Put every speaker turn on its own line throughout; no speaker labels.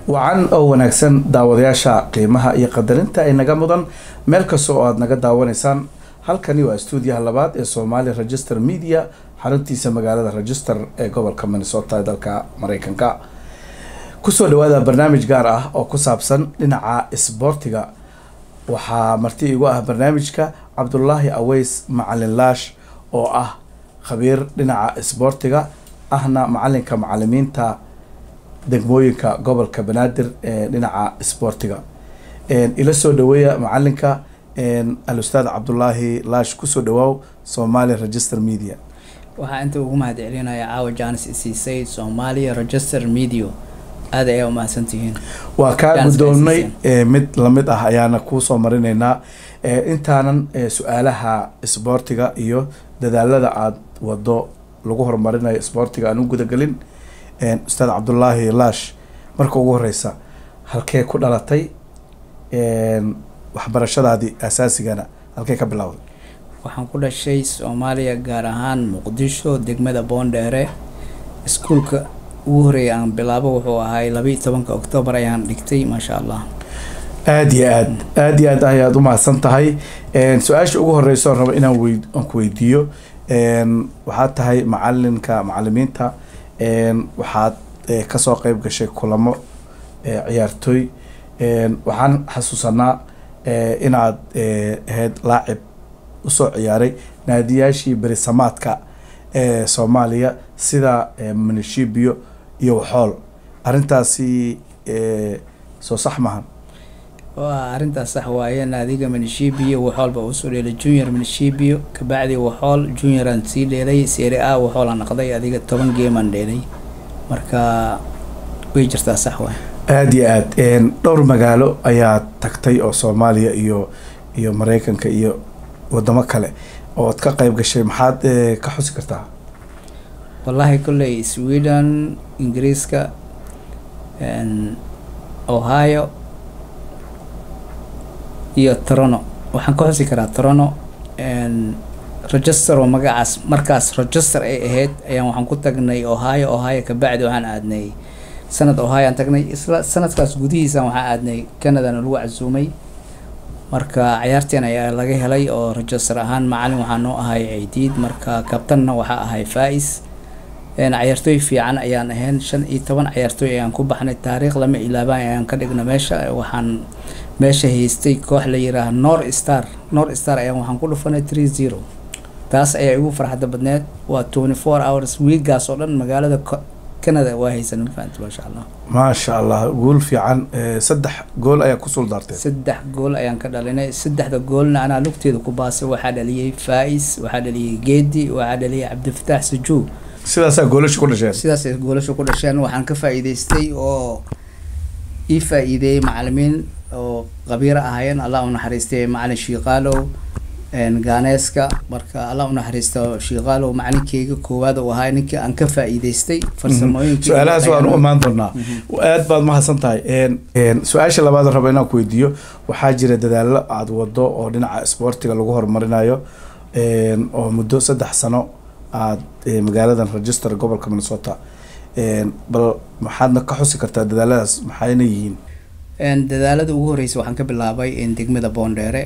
wacan oo wanaagsan daawadayaasha qiimaha iyo qadarinta ay naga mudan meel kasta oo aada naga daawanaysaan halkani waa stuudiyaha labaad ee somali register media xaruntiisa magaalada register ee gobolka minnesota ee dalka mareykanka kusoo dhawaada barnaamij gaar ah oo ku saabsan dhinaca isboortiga waxaa marti igu ah barnaamijka cabdulaahi aweys macalin laash oo ah khabiir dhinaca isboortiga ahna macalinka macalimiinta degmooyinka gobolka banaadir ee dhinaca isboortiga ila soo dhaweeya macalinka al-ustaad cabdulaahi laash kusoo dhawaaw somali register media
waxaa inta ugu mahad celinaya caawa jaanis isiisay soomaaliya register media aada ayaa umahadsantihiin
waa kaa guddoonnay mid lamid ah ayaana kuusoo marinaynaa intaanan su-aalaha isboortiga iyo dadaalada aada wado lagu horumarinayo isboortiga aan u gudagelin ustaad cabdulaahi laash marka ugu horeysa halkee ku dhalatay waxbarashadaadii asaasigana halkee ka bilowday
waxaan ku dhashay soomaaliya gaar ahaan muqdisho degmada boondheere iskuulka ugu horeeya aan bilaabo wuxuu ahay labaiyo tobanka octoobar ayaan dhigtay maasha allah
aada iyo aad aada iyo aad ayaad umahadsan tahay su-aasha ugu horeyso rabo inaan wey aan ku weydiiyo waxaad tahay macalinka macalimiinta waxaad kasoo qeyb gashay kulamo ciyaartooy waxaan xasuusanaa inaad ahayd laacib usoo ciyaaray naadiyaashii berisamaadka ee soomaaliya sida munishibio iyo waxool arrintaasi soo sax mahan
waa arrintaas sax waaye naadiga manishibio waxoolba usoo dheelay junior manishibio kabacdi waxool junioraan sii dheelay seeri a waxoolaan naqday adiga toban geemaan dheelay marka way jirtaa sax waay
aada iyo aad dhowr magaalo ayaa tagtay oo soomaaliya iyo iyo mareykanka iyo wadamo kale ood ka qeyb gashay maxaad ka xusi kartaa
wallaahi kolley sweden ingiriiska ohio iyo trono waxaan ka xusi karaa trono register oo magacaas markaas register ay ahayd ayaan waxaan ku tagnay ohio ohio kabacdi waxaan aadnay sanad ohio aan tagnay isla sanadkaas gudihiisa waxaan aadnay canadana lagu casuumay marka cayaarteen ayaa laga helay oo register ahaan macalin waxaa noo ahay ciidiid marka kabtanna waxaa ahay faa-is cayaartooy fiican ayaan ahayn shan iyo toban cayaartooy ayaan ku baxnay taariikh lama ilaabaan ayaan ka dhigna meesha waxaan meesha haystay koox la yiraaha nor star nor star ayaan waxaan ku dhufanay three zero taas ayaa igu farxadda badneed waa twenty four hours wiigaas oo dhan magaalada canada waa haysan mafahanti maasha allah
maasha allah guul fiican saddex gool ayaa ku suldaartay
saddex gool ayaan ka dhalinay saddexda goolna anaa lugteeda ku baasay waxaa dhaliyey faa-is waxaa dhaliyey geedi waxaa dhaliyey cabdifataax sajuug
sidaasaa goolasha ku dhasheen
sidaasay goolasha ku dhasheen waxaan ka faa-iideystay oo ii faa-iideeyey macalimiin oo qabiiro ahaayeen allah u naxariistay macalin shiiqaalow gaaneeska marka allah u naxariisto shiiqaalow macalinkeyga koowaad uu ahaa ninkii aan ka faa-iideystay farsamooyinkii
su-aalahaas waan u imaan doonaa aad baad mahadsan tahay su-aasha labaad rabo inaan ku weydiiyo waxaa jira dadaallo aada wado oo dhinaca isboortiga lagu horumarinayo oo muddo saddex sano aada magaaladan register gobolka minnesota bal maxaadna ka xusi kartaa dadaaladaas maxayna yihiin
dadaalada ugu horeysa waxaan ka bilaabay degmada boondheere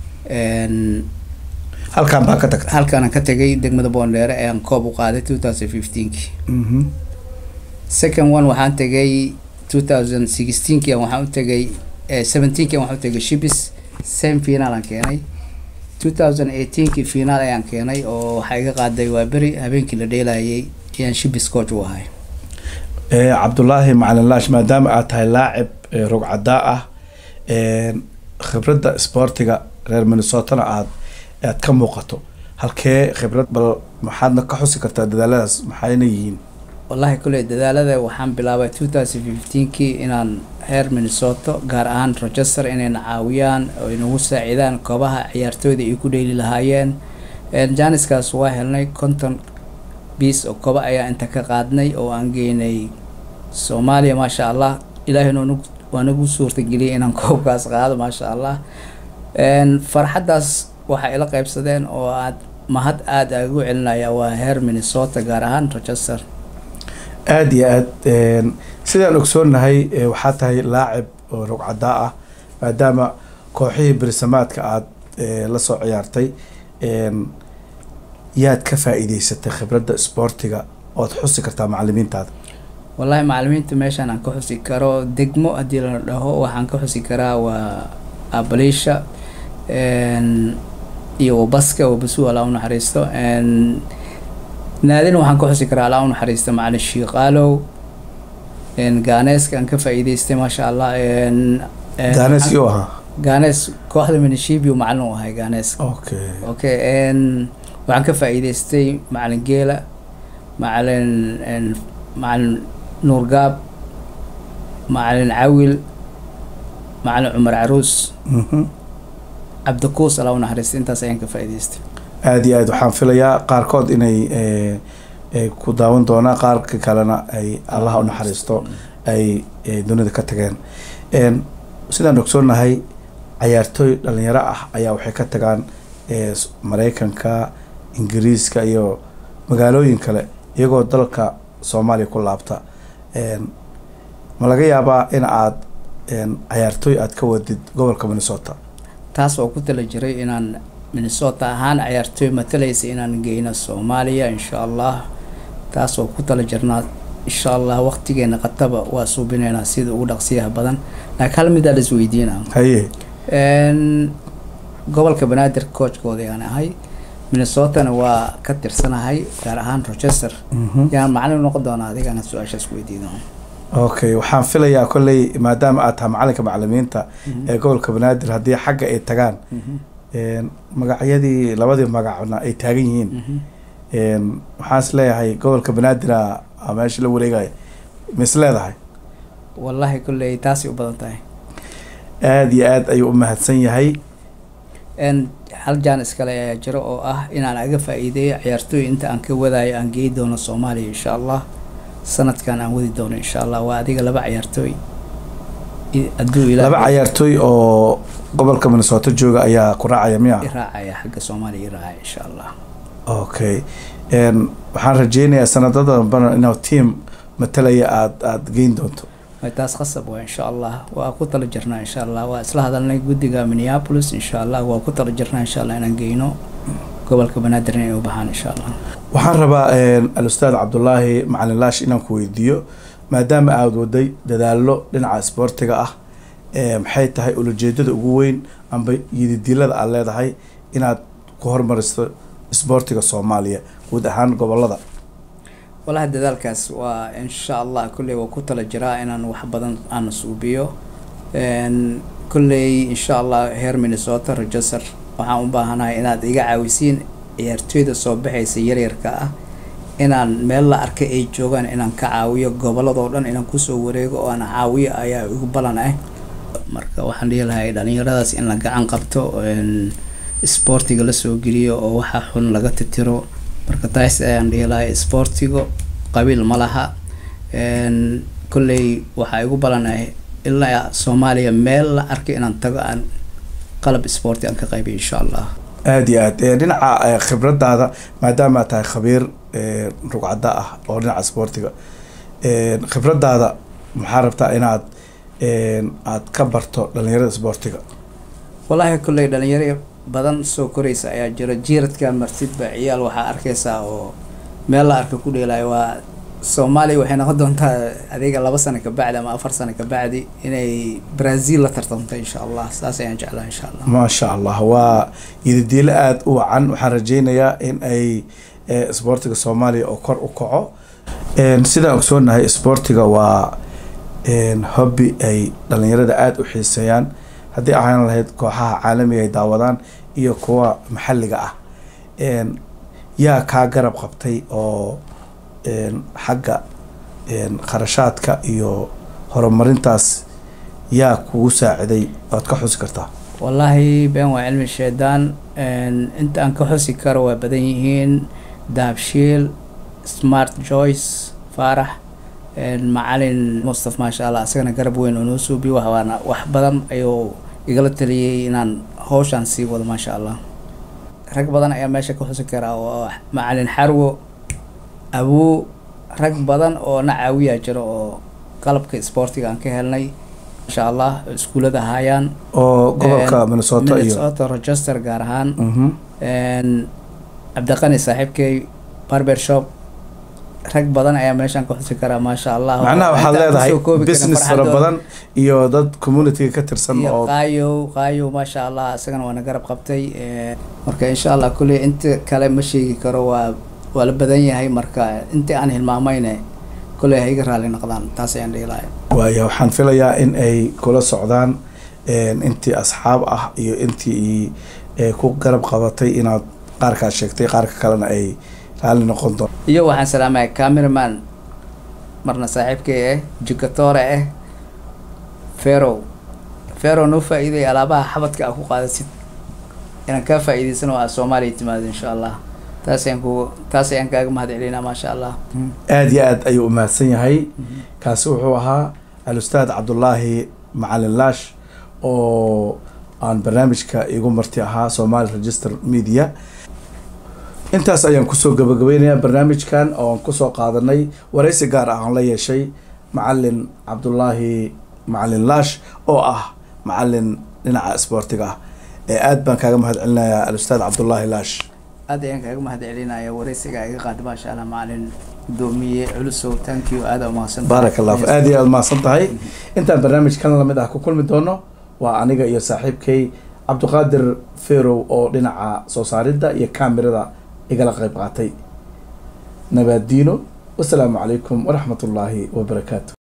halkaan baa ka tagtay
halkaana ka tegay degmada boondheere ayaan koob u qaaday two thousand fifteenki second one waxaan tegay two thousand sixteenki waxaan u tegay seventeenki waxaan u tegay shibis same final aan keenay two thousand eighteenki final ayaan keenay oo waxaa iga qaaday waa beri habeenkii la dheelayay ayaan shibis coach u ahay
cabdulaahi macalin laash maadaama aad tahay laacib rogcadaa ah khibradda isboortiga reer minnesotana aad aad ka muuqato halkee khibrad bal maxaadna ka xusi kartaa dadaaladaas maxayna yihiin
wallahi kolley dadaalada waxaan bilaabay two thousand fifteenkii inaan reer minnesota gaar ahaan rochester inayna caawiyaan oo inagu saacidaan koobaha ciyaartooyda ay ku dheeli lahaayeen janiskaas waa helnay konton biis oo koba ayaa inta ka qaadnay oo aan geynay soomaaliya maasha allah ilaahayna waa nagu suurtageliyay inaan koobkaas qaado maasha allah farxaddaas waxay ila qeybsadeen oo aad mahad aada ugu celinaya waa heer minnesota gaar ahaan rochester
aada iyo aad sidaan ogsoonnahay eh, waxaa tahay laacib oo rogcadaa ah maadaama kooxihii berisamaadka aada eh, la soo ciyaartay en, yaad ka faa'iideysatay khibradda isboortiga ood xusi kartaa macalimiintaada
wallahi macalimiinta meeshaan aan ka xusi karo degmo haddii la dhaho waxaan ka xusi karaa waa abaliisha n iyo wabaska wabasu alaa unaxariisto n naadina waxaan ka xusi karaa alaa unaxariisto macalin shiiqaalow n gaaneeska aan ka faa'iideystay maasha allah n n-
gaanes iyo ahaa
gaanees kooxda minishibiu macalin u ahay gaanees
okay
okay n waxaan ka faa'iideystay macalin geela macalin n macalin nuurgaab macalin cawil macalin cumar caruus
Mhm.
cabdikuus alaa unaxariista intaas ayaan ka faa'iideystay
aada iyo aad waxaan filayaa qaarkood inay eh, eh, ku daawan doonaan qaarka kalena ay allaha u naxariisto ay eh, dunida ka tageen En, sidaan ogsoonnahay cayaartooy dhalinyaro ah ayaa waxay ka tagaan eh, s- maraykanka ingiriiska iyo magaalooyin kale iyagoo dalka soomaaliya ku laabta En, ma laga yaabaa in aad en, cayaartooy aad ka wadid gobolka minnesota
taas oo ku tala jiray inaan minnesota ahaan ciyaartooy matalaysa inaan geyno soomaaliya insha allah taas oo ku tala jirnaa insha allah waqtigeena qataba waa suubinaynaa sida ugu dhaqsiyaha badan laakiin hal midaa la isweydiinaa
haye
n gobolka banaadir coachkooda ayaan ahay minnesotana waa ka tirsanahay gaar ahaan rochester
Mhm.
yaan macalin noqon doonaa adigana su-aashaas weydiino
okay waxaan filayaa kolley maadaama aad tahay macalinka macalimiinta ee gobolka banaadir haddii xagga ay tagaan en, magacyadii labadii magacna ay taagan yihiin en, waxaan is leeyahay gobolka banaadir a meesha la wareegaya ma is leedahay
wallahi kolley taasay u badan tahay
aada iyo aad ayuu u mahadsan yahay
n hal jaan iskale ayaa jiro oo ah inaan aga faa'iideeyo ciyaartooy inta aan ka wadaayo aan geey doono soomaaliya insha allah sanadkan aan wadi doono insha allah waa adiga laba ciyaartooy I- hadduu
laba
ilaahay
cayaartooy oo gobolka minnesota jooga ayaa ku raacaya miya
i raacaya xagga soomaaliya i raacaya insha allah
okay en, waxaan rajeynayaa sanadada dambana inuu team matalaya aad aada geyn doonto
way taas khasab waa insha allah waa ku tala jirnaa insha allah waa isla hadalnay guddiga minneapolis insha allah waa ku tala jirnaa insha allah inaan geyno gobolka banaadir inay u baxaan insha allah
waxaan rabaa en, al-ustaad cabdulaahi macalin laash inaan ku weydiiyo maadaama aada waday dadaallo dhinaca isboortiga ah eh, maxay tahay ulajeedada ugu weyn amba yididilada aad leedahay inaad ku hormaristo isboortiga soomaaliya guud ahaan gobolada
walahi dadaalkaas waa insha allah kolley waa ku tala jiraa inaan wax badan aan suubiyo n kolley insha allah heer minnesota rochester waxaan u baahanahay inaad iga caawisiin ciyaartooyda soo baxaysa yaryarka ah inaan meel la arkay ay joogaan inaan ka caawiyo goboladoo dhan inaan kusoo wareego oo aan caawiyo ayaa igu balan ah marka waxaan dhihi lahay dhalinyaradaas in la gacan qabto n isboortiga lasoo geliyo oo waxa xun laga titiro marka taas ayaan dhihi lahay isboortiga qabiil ma laha n kolley waxaa igu balanahay ilaa soomaaliya meel la arkay inaan tago aan qalab isboorti aan ka qaybiyo insha allah
aada iyo aad Eh, dhinaca eh, khibradaada maadaama aad tahay khabiir eh, rugcada ah oo dhinaca isboortiga Eh, khibradaada maxaa rabtaa inaad en, aad ka barto dhalinyarada isboortiga
wallaahi kolley dhalinyaro badan soo koraysa ayaa jira jiiradka martidba ciyaal waxaa arkaysaa oo meel la arka ku dheelaya waa soomaaliya waxay noqon doontaa adiga laba sano kabacdi ama afar sano kabacdi inay brazil la tartamto insha allah saas ayaan jeclaa insha allah
maasha allah waa yidadiilo aada u wacan waxaan rajeynayaa in ay eh, isboortiga soomaaliya oo kor u kaco En, sidaan ogsoonahay isboortiga waa en, hobby ay dhalinyarada aada u xiiseeyaan haddii ahaan lahayd kooxaha caalamiga ay daawadaan iyo kuwa maxalliga ah En, yaa kaa garab qabtay oo en, xagga en, kharashaadka iyo horumarintaas yaa kugu saaciday oad ka xusi kartaa
wallaahi been waa cilmi shaydaan inta aan ka xusi karo waa badan yihiin dahabshiil smart joyce faarax macalin mustaf maasha allah isagana garab weyn oo noo suubiyo wax waana wax badan ayuu igala taliyey inaan hawshaan sii wado maasha allah rag badan ayaa meesha ka xusi karaa oo macalin xarwo abuu rag badan oo na caawiyaa jiro oo qalabka sportiga aan ka helnay insha allah iskuulada haayaan
oo gobolka minnesota iyo
minnesota rochester gaar ahaan
Mhm.
Een, cabdiqani saaxiibkay barber shop rag badan ayaa meeshaan ka xusi karaa maasha allah
macnaha
oo
waxaad
inta aan
leedahay
kusoo koobi karin
business fara
farxadooda.
badan iyo dad communityga ka tirsan
iyo
oo
qaayow qaayow maasha allah isagana waana garab qabtay Ee, marka insha allah kuley inta kale ma sheegi karo waa waa la badan yahay marka intii aan hilmaamayne kuley ha iga raali noqdaan taas ayaan dhihi lahay
waayo waxaan filayaa in ay kula socdaan een, intii asxaab ah iyo intii ee, ku garab qabatay inaad qaarkaad sheegtay qaarka kalena ay raalli noqon doon
iyo waxaan salaamaya cameraman marna saaxiibkay ah jikatore ah ferow ferow noo faa-iiday alaabaha xabadka aa ku qaadasid inaan kaa faa-iideysano aa soomaaliya timaado insha allah taas ayaan ku taas ayaan kaaga mahad celinaa maasha allah
aada iyo aad ayuu umahadsan yahay kaasi wuxuu ahaa alustaad cabdulaahi macalin laash oo aan barnaamijka igu marti ahaa somali register media intaas ayaan kusoo gabagabeynayaa barnaamijkan oo aan kusoo qaadanay waraysi gaar ah aan la yeeshay macalin cabdulaahi macalin laash oo ah macalin dhinaca isboortiga ah ee aad baan kaaga mahad celinayaa alustaad cabdulaahi laash
aad ayaan kaaga mahad celinaya wareysiga iga qaada maasha allah macalin gudoomiye culusow thank you aada umahadsan
baarak allah fi- aad iyo aad mahadsan tahay intaan barnaamijkan lamid ah ku kulmi doono waa aniga iyo saaxiibkay cabdiqaadir ferow oo dhinaca soo saaridda iyo kaamirada igala qayb qaatay nabaadiino wasalaamu calaykum waraxmat ullaahi wabarakaatu